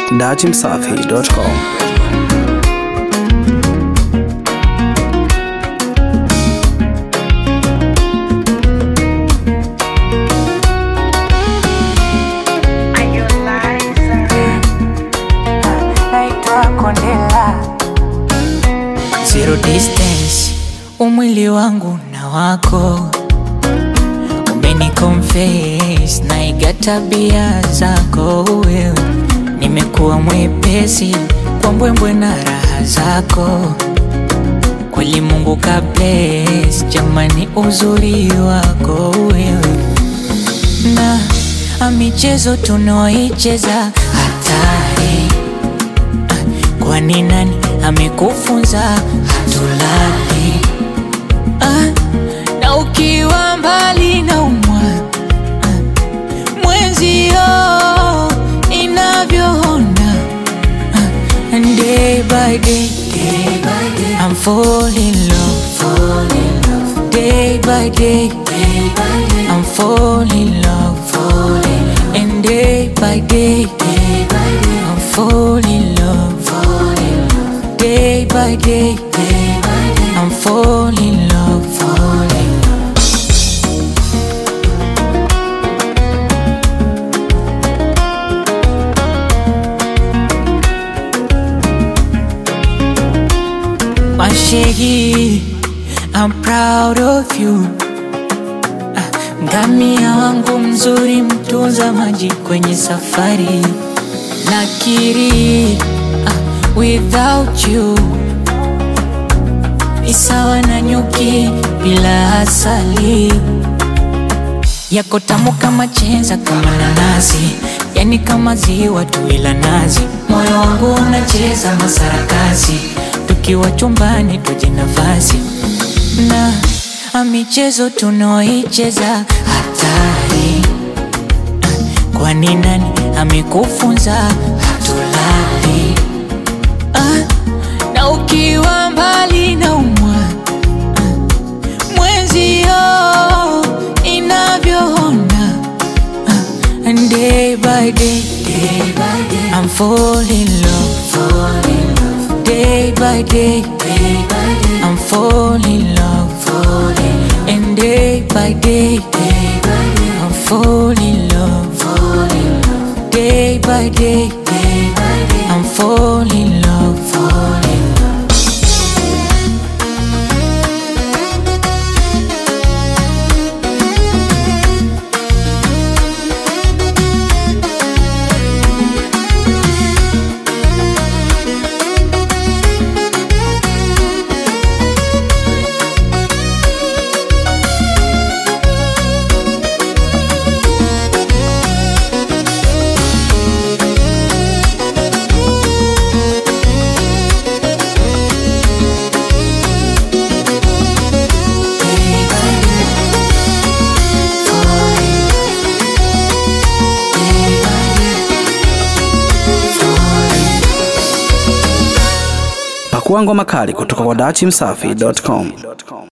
dachimsafi.com. naitwa Kondela. Zero distance, umwili wangu na wako umeni confess na iga tabia zako wewe, nimekuwa mwepesi kwa mbwembwe na raha zako kweli, Mungu ka bless jamani, uzuri wako wewe na a michezo tunaoicheza hatari Kwani nani amekufunza hatulali? Ah, na ukiwa mbali na umwa ah, mwenzio inavyoona ah, and day by day, day by day I'm falling in love, fall in love. Day by day, day by day I'm falling in love, fall in love. And day by day, day by day I'm falling in love, fall in love. Day by day, day by day I'm falling in love, fall in love. Mashegi, I'm proud of you. Ah, Ngamia wangu mzuri, mtunza maji kwenye safari. Nakiri, ah, without you ni sawa na nyuki bila asali. Yako tamu kama chenza, kama nanasi, yani kama ziwa tu ila nazi. Moyo wangu unacheza masarakasi, tukiwa chumbani tuje nafasi na a michezo tunaoicheza hatari. Kwani nani amekufunza hatulali? Ah, na ukiwa mbali na umwa mwenzio inavyoona ah, and day by day, day by day I'm falling in love, fall in love. Day by day, day by day I'm falling in love, fall in love. And day by day, day by day I'm falling in love, fall in love. Day by day, day by day I'm falling in love, fall in love. Pakua ngoma kali kutoka kwa dachimsafi.com.